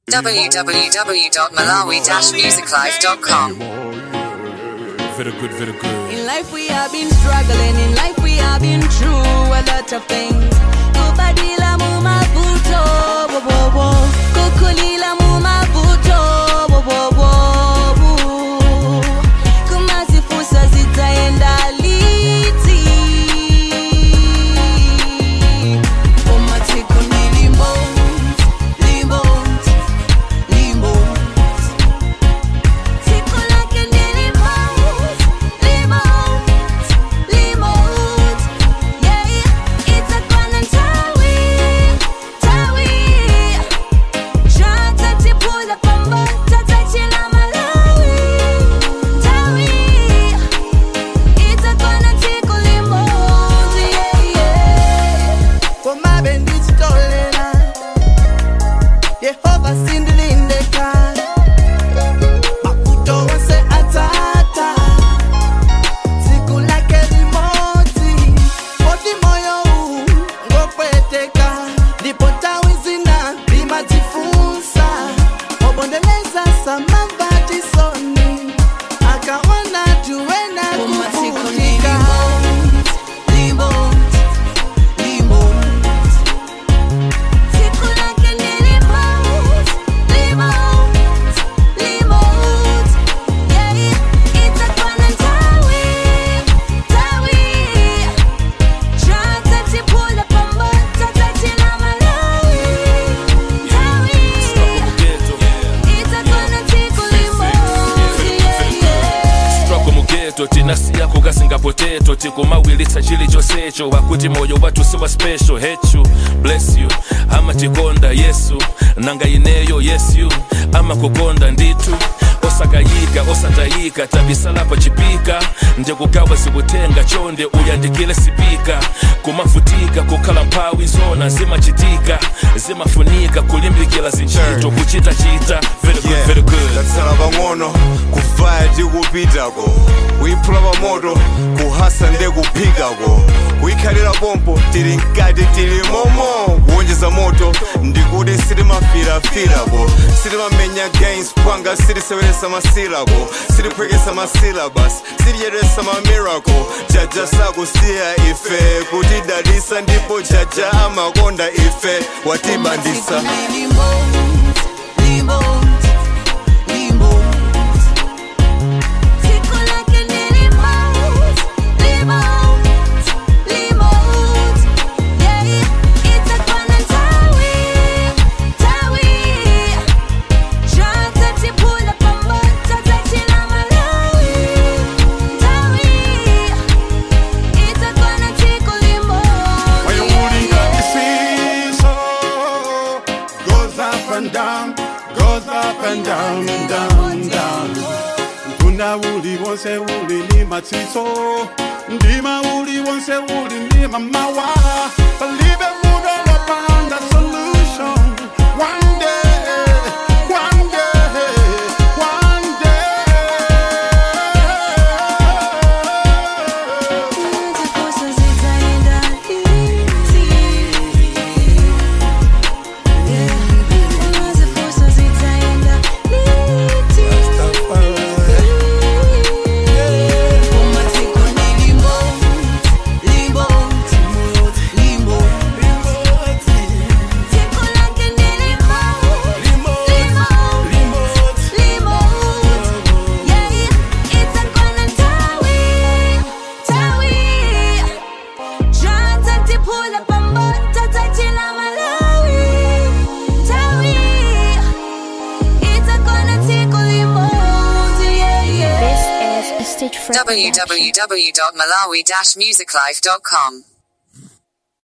www.malawi-musiclife.com. Very good, very good. In life we have been struggling, in life we have been through a lot of things. Kubadila mu mavuto, wo wo wo. Kukulila mu mavuto, wo wo wo. Kumazifusa zitaenda liti. Umatiko ni limos, limos, limos. Siku lake ni limos, limos, limos. Yeah, itakuwa na tawi, tawi. Shanta tipula pamba, tatachila Malawi. Tawi, itakuwa na siku limos, yeah, yeah. komabe ndichitolela yehova sindilindeka makuto wose atata siku lake limodzi poti moyo huu ngopweteka ndipo tawi zina limadzifunsa obondeleza samambatisoni akaona tuwena kuvutika Siku lake ni limos, limos, limos. Yeah, itakuwa na tawi, tawi. Shanta tipula pamba, tatachila Malawi. Tawi, itakuwa na siku limos, yeah, yeah. Struggle mugeto tinasiya kukasingapoteto tikumawilitsa chili chonsecho wakuti moyo wathu siwa special hechu bless you amatikonda yesu nanga ineyo yes you amakukonda ndithu osakayika osatayika tabisalapa chipika ndikugawa zikutenga chonde uyandikile sipika kumavutika kukhala mphawi zona zimachitika zimafunika kulimbikila zinchito kuchitachita very good, very good. tatsala pang'ono kuvaya tikupitako kuyiphula pamoto kuhasa nde kuphikako kuyikhalira pompo tili mkati tili momo kuwonjeza moto ndikuti sitimafirafirako sitimamenya gains pwanga sitiseweresa masilako sitiphwekesa masilabus siticheteresa mamiracle jaja sakusiya ife kutidalisa ndipo jaja amakonda ife watibandisa Siku lake ni limos, limos, limos. Yeah, itakuwa na tawi, tawi. Shanta tipula pamba, tatachila Malawi. Tawi, itakuwa na siku limos, When you yeah, moving up the seesaw, goes up and down, goes up and down, down, down. Kuna uli wonse uli ni machiso, ndima uli wonse uli ni mamawa. Believe it, move on upon the solution. One day, one day, one day. Zifuso zitaenda liti. Yeah. Zifuso zitaenda liti. Umatiko ni limos, limos, limos. Tiko lake ni limos, limos, limos. Yeah, itakuwa na tawi, tawi. Shanta tipula pamba, tatachila Malawi. Tawi, itakuwa na siku limos, yeah, yeah. www.malawi-musiclife.com.